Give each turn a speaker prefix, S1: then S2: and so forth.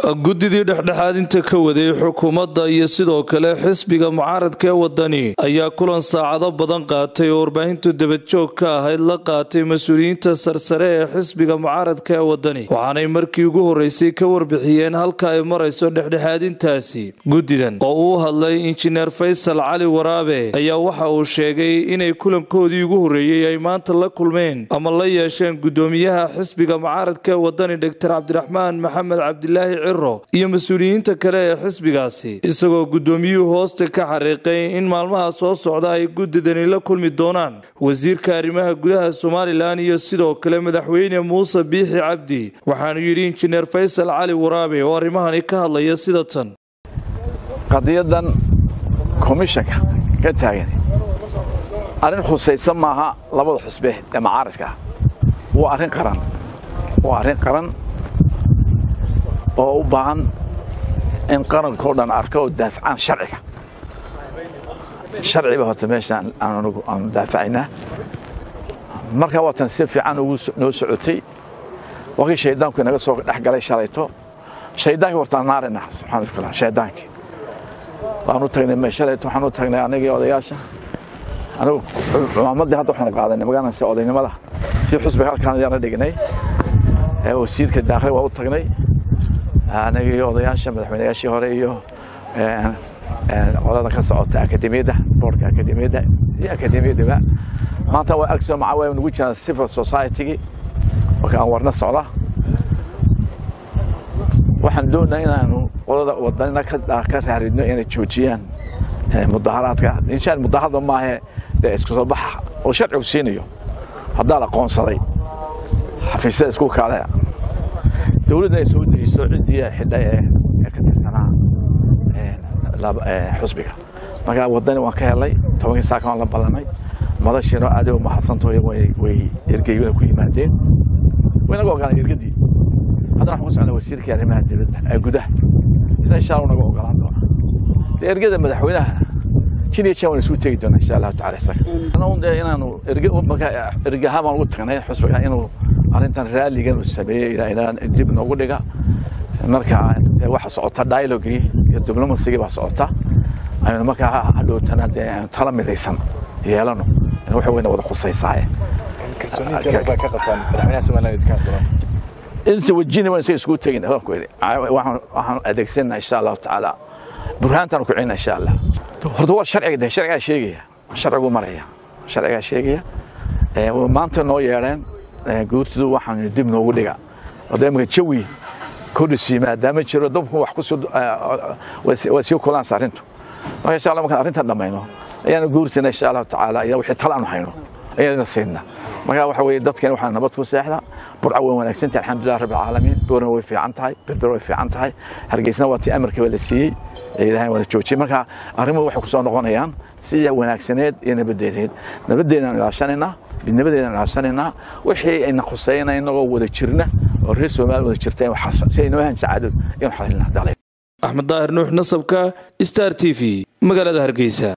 S1: guddidii dhexdhexaadinta ka waday xukuumadda iyo sidoo kale xisbiga mucaaradka ee wadani ayaa kulan saacado badan qaatay oo warbaahintu dabadjoog ka ahayd la qaatay mas-uuliyiinta sarsare ee xisbiga mucaaradka ee wadani waxaanay markii ugu horreysay ka warbixiyeen halka ay marayso dhexdhexaadintaasi guddidan oo uu hadlay injineer faysal cali waraabe ayaa waxa uu sheegay inay kulankoodii ugu horreeyey ay maanta la kulmeen ama la yeesheen guddoomiyaha xisbiga mucaaradka ee wadani doctor cabdiraxmaan maxamed cabdilaahi ciro iyo mas-uuliyiinta kale ee xisbigaasi isagoo guddoomiyuhu hoosta ka xariiqay in maalmaha soo socda ay guddidani la kulmi doonaan wasiirka arrimaha gudaha somalilan iyo sidoo kale madaxweyne muuse biixi cabdi waxaanu yidhi injineer faysal cali waraabe oo arrimahani ka hadlaya sida tan
S2: qadiyadan komishanka ka taagan arrin khusaysan maaha labada xusbe ee macaaradka ah waa arrin qaran waa arrin qaran oo u baahan in qarankao dhan arka oo daafacaan sharciga sharciba horta meeshaan aanagu aanu daafacaynaa markaa waatan si fiican ugu noo socotay wakii shaydaanku inaga soo dhex galay shalayto shaydaankii hortaan naarina subxana wataala shaydaankii waanu tagnay shalayto waxaan u tagnay anagii odayaasha anigu cumaamadii hadda waxaanu qaadanay magaranaysa odaynimada si xusbiga halkaan ayaana dhignay wasiirka daakli waa u tagnay anagii odayaasha madaxweynayaashii hore iyo qolada ka socota akademiyadda boorka akademiyadda iyo akademiyaddaba maanta waa agso maca waa nagu jiraan civil society-gii marka aan warna socda waxaan doonaa inaanu qolada wadanina ka raaridno inay joojiyaan mudaharaadka inshaan mudaharada maahe dee isku soo baxa oo sharcigu siinayo haddaa la qoonsaday xafiisyada isku kaale dowladda ay soo dejiso ciddii xidha ee ka tirsanaa xusbiga markaa wadani waan ka helay tobankii saaka waan la ballanay madashiino aada u mahadsantaho way ergeyguna ku yimaadeen waynaga ogolaan ergadii haddana waxaan ku socnaa wasiirkii arrimaha dibadda ee gudaha isna insha allah naga ogolaan doona de ergada madaxweynaha jin iyo jan waan isugu tegi doonaa insha allahu tacala isaga inaanu ergahaan baan ugu tagnay xusbiga inuu arrintan raalligan uu sameeyey ilaa dib noogu dhiga marka waxa socota dialogii iyo diblomasigii baa socota aynu markaa hadhowtana dee aynu tala midaysan yeelano wax weyna wada khusaysaaye inse wajini waan isaga isugu tegin waxaan adeegsanaa insha allahu tacaala burhaantaan ku celina insha allah horta waa sharciga de sharcigaa sheegaya sharcigu maraya sharcigaa sheegaya maanta noo yeedheen guurtidu waxaan dib noogu dhiga imika jawi kodhisi maadaama jiro dabku wax waa sii kulaansa arrintu marka insha allah markaan arrintan dhammayno ayaana guurtina insha allahu tacaala iyo wixii tala aanu hayno ayaana siinna marka waxa weeye dadkeen waxaa nabad ku seexda burca way wanaagsantahay alxamdulilah rabbi alcaalamiin boorna way fiican tahay berber way fiican tahay hargeysna waa tii amarkiiba la siiyey ilaahay wada joojiyey marka arrimuhu waxay ku soo noqonayaan sida wanaagsaneed iyo nabadeedeed nabadeedaan ilaashanaynaa midnimadeedaan ilaashanaynaa wixii ayna khusayna inagoo wada jirna oo reer soomaaliya wada jirta si ay noo hanjacaadod inu xalilna
S1: axmed daahir nuux nasabka star t v magaalada hargeysa